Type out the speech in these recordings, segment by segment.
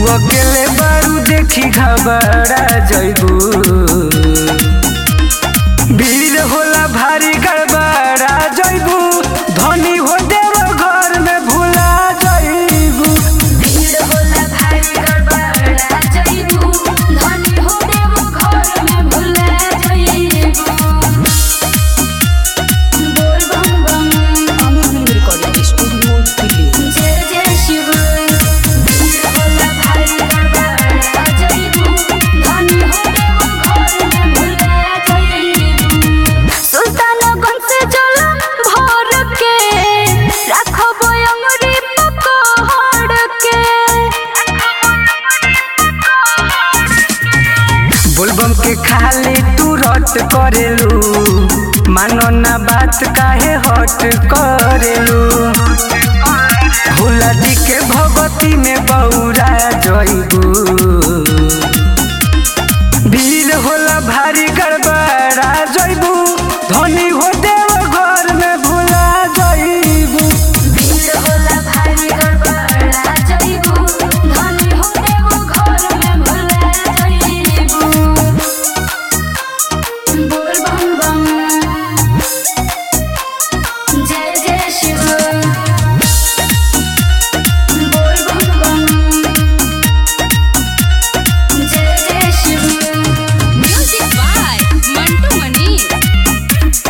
अकेले बारू देखी घबरा जइबू भीड़ होला भारी गड़बड़ा जइबू धनी हो देव घर में भुला जइबू भीड़ होला भारी गड़बड़ा जइबू धनी हो देव घर में भुला जइबू बोल बम बम Aamir film recording studio Delhi जय जय शिव भीड़ होला भारी गड़बड़ा जइबू धनी हो देव घर में भुला जइबू सुल्तानगंज से जल भर के रखबो अंगुरी पकड़ के बोलबम के खाली तू रट करेलू मानो ना बात काहे हट करेलू भोला जी के भगवती में बौरा जइबू भीड़ होला भारी गड़बड़ा जइबू धनी हो देव घर में भुला जइबू भीड़ होला भारी गड़बड़ा जइबू धनी हो देव घर में भुला जइबू बोल बम बम जय जय शिव बोल बम बम जय जय Shiv Music by Mantu Mani.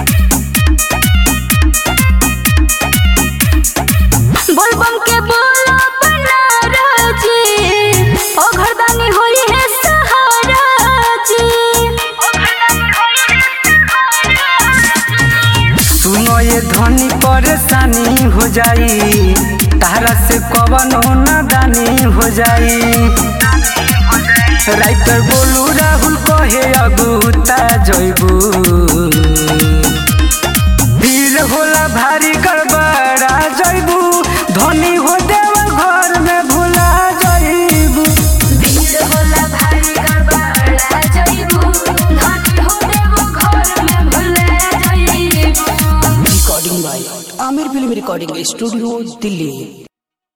बोलबम के बोला बना जी ओ घरदानी होई है सहारा जी सुनो ये धनी परेशानी हो जाई तारा से कवनो नादानी हो जाई राइटर बोलू राहुल कहे अगुता जइबू भीड़ होला भारी गड़बड़ा जइबू धनी हो देव घर में भुला जइबू भीड़ होला भारी गड़बड़ा जइबू धनी हो देव घर में भुला जइबू recording by Aamir film recording studio Delhi